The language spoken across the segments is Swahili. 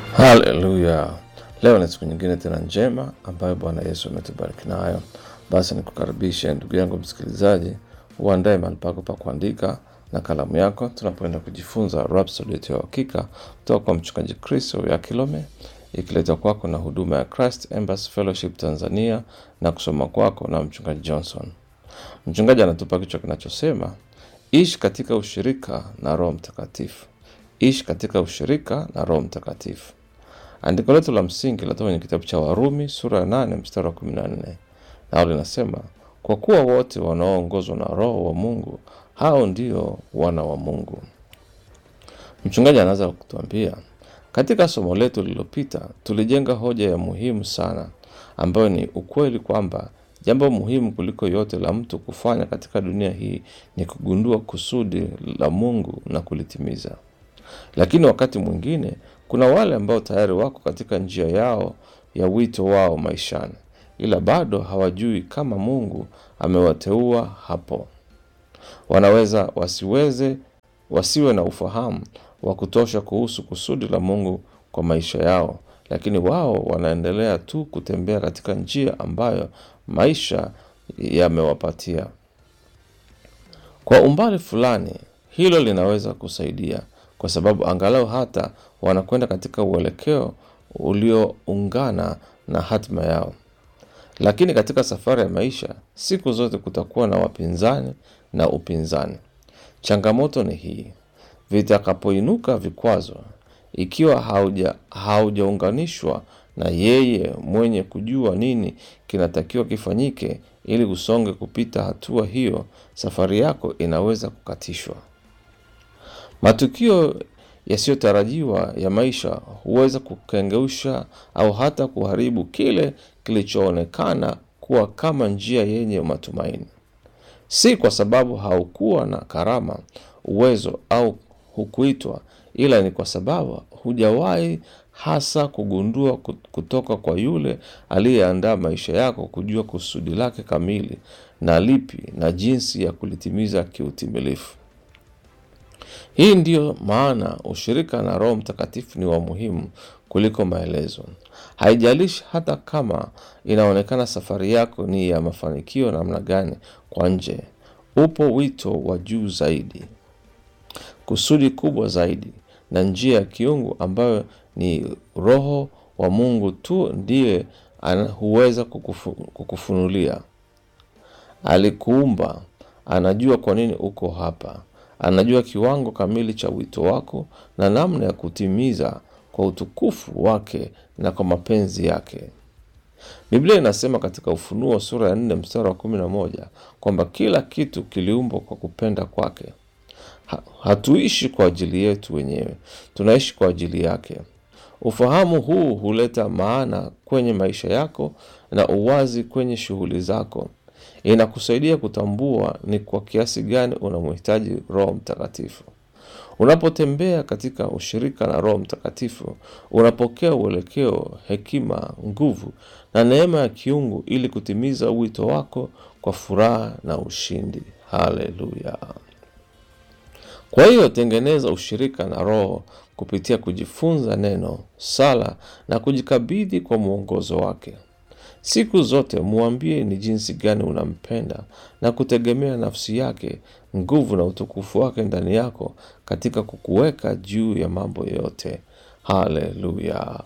Haleluya! Leo ni siku nyingine tena njema ambayo Bwana Yesu ametubariki nayo. Basi nikukaribishe ndugu yangu msikilizaji, uandae mahali pako pa kuandika na kalamu yako, tunapoenda kujifunza Rhapsody yetu ya Uhakika kutoka kwa Mchungaji Chris Oyakhilome, ikiletwa kwako na huduma ya Christ Embassy Fellowship Tanzania na kusoma kwako na Mchungaji Johnson. Mchungaji anatupa kichwa kinachosema ishi katika ushirika na Roho Mtakatifu. Ishi katika ushirika na Roho Mtakatifu. Andiko letu la msingi linatoka kwenye kitabu cha Warumi sura ya nane mstari wa kumi na nne nao linasema, kwa kuwa wote wanaoongozwa na Roho wa Mungu hao ndio wana wa Mungu. Mchungaji anaanza kutuambia, katika somo letu lililopita tulijenga hoja ya muhimu sana ambayo ni ukweli kwamba jambo muhimu kuliko yote la mtu kufanya katika dunia hii ni kugundua kusudi la Mungu na kulitimiza. Lakini wakati mwingine kuna wale ambao tayari wako katika njia yao ya wito wao maishani, ila bado hawajui kama Mungu amewateua hapo. Wanaweza wasiweze wasiwe na ufahamu wa kutosha kuhusu kusudi la Mungu kwa maisha yao, lakini wao wanaendelea tu kutembea katika njia ambayo maisha yamewapatia. Kwa umbali fulani, hilo linaweza kusaidia kwa sababu angalau hata wanakwenda katika uelekeo ulioungana na hatima yao. Lakini katika safari ya maisha, siku zote kutakuwa na wapinzani na upinzani. Changamoto ni hii: vitakapoinuka vikwazo, ikiwa hauja haujaunganishwa na yeye mwenye kujua nini kinatakiwa kifanyike ili usonge kupita hatua hiyo, safari yako inaweza kukatishwa. Matukio yasiyotarajiwa ya maisha huweza kukengeusha au hata kuharibu kile kilichoonekana kuwa kama njia yenye matumaini, si kwa sababu haukuwa na karama, uwezo au hukuitwa, ila ni kwa sababu hujawahi hasa kugundua kutoka kwa yule aliyeandaa maisha yako kujua kusudi lake kamili na lipi na jinsi ya kulitimiza kiutimilifu. Hii ndiyo maana ushirika na Roho Mtakatifu ni wa muhimu kuliko maelezo. Haijalishi hata kama inaonekana safari yako ni ya mafanikio namna gani kwa nje, upo wito wa juu zaidi, kusudi kubwa zaidi, na njia ya kiungu ambayo ni Roho wa Mungu tu ndiye huweza kukufu, kukufunulia. Alikuumba, anajua kwa nini uko hapa anajua kiwango kamili cha wito wako na namna ya kutimiza kwa utukufu wake na kwa mapenzi yake. Biblia inasema katika Ufunuo sura ya nne mstari wa kumi na moja kwamba kila kitu kiliumbwa kwa kupenda kwake. Ha, hatuishi kwa ajili yetu wenyewe, tunaishi kwa ajili yake. Ufahamu huu huleta maana kwenye maisha yako na uwazi kwenye shughuli zako. Inakusaidia kutambua ni kwa kiasi gani unamhitaji Roho Mtakatifu. Unapotembea katika ushirika na Roho Mtakatifu, unapokea uelekeo, hekima, nguvu na neema ya kiungu ili kutimiza wito wako kwa furaha na ushindi. Haleluya! Kwa hiyo tengeneza ushirika na Roho kupitia kujifunza neno, sala na kujikabidhi kwa mwongozo wake. Siku zote mwambie ni jinsi gani unampenda na kutegemea nafsi yake, nguvu na utukufu wake ndani yako katika kukuweka juu ya mambo yote. Haleluya!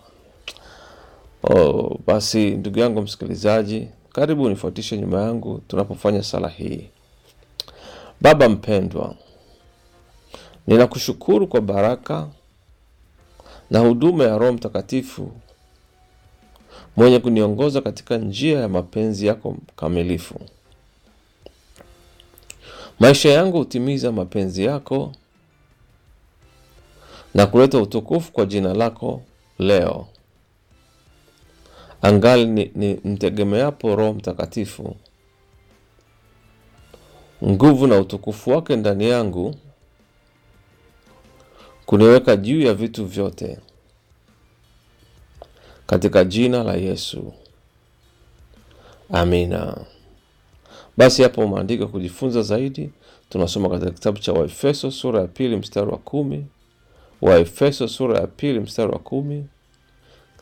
Oh, basi ndugu yangu msikilizaji, karibu unifuatishe nyuma yangu tunapofanya sala hii. Baba mpendwa, ninakushukuru kwa baraka na huduma ya Roho Mtakatifu mwenye kuniongoza katika njia ya mapenzi yako kamilifu. Maisha yangu hutimiza mapenzi yako na kuleta utukufu kwa jina lako leo. Angali ni, ni mtegemeapo Roho Mtakatifu, nguvu na utukufu wake ndani yangu kuniweka juu ya vitu vyote katika jina la Yesu, amina. Basi hapo maandiko kujifunza zaidi, tunasoma katika kitabu cha Waefeso sura ya pili mstari wa kumi Waefeso sura ya pili mstari wa kumi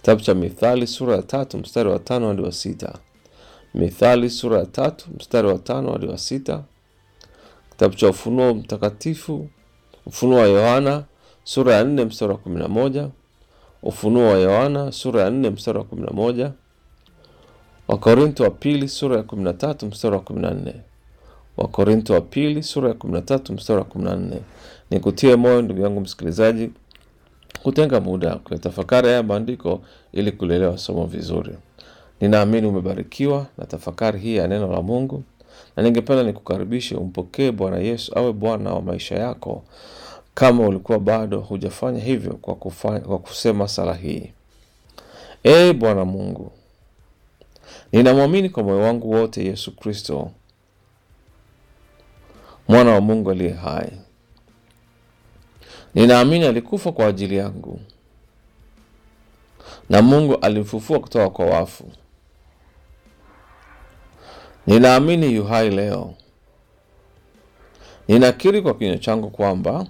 Kitabu cha Mithali sura ya tatu mstari wa tano hadi wa sita. Mithali sura ya tatu mstari wa tano hadi wa sita. Kitabu cha Ufunuo Mtakatifu, Ufunuo wa Yohana sura ya nne mstari wa kumi na moja. Ufunuo wa Yohana sura ya nne mstari wa kumi na moja. Wakorinto wa pili sura ya kumi na tatu mstari wa kumi na nne. Wakorinto wa pili sura ya kumi na tatu mstari wa kumi na nne. Ni kutie moyo ndugu yangu msikilizaji, kutenga muda kuyatafakari haya maandiko ili kulielewa somo vizuri. Ninaamini umebarikiwa na tafakari hii ya neno la Mungu, na ningependa nikukaribishe umpokee Bwana Yesu awe Bwana wa maisha yako, kama ulikuwa bado hujafanya hivyo, kwa, kufanya, kwa kusema sala hii: Ee Bwana Mungu, ninamwamini kwa moyo wangu wote Yesu Kristo mwana wa Mungu aliye hai. Ninaamini alikufa kwa ajili yangu na Mungu alimfufua kutoka kwa wafu. Ninaamini yu hai leo. Ninakiri kwa kinywa changu kwamba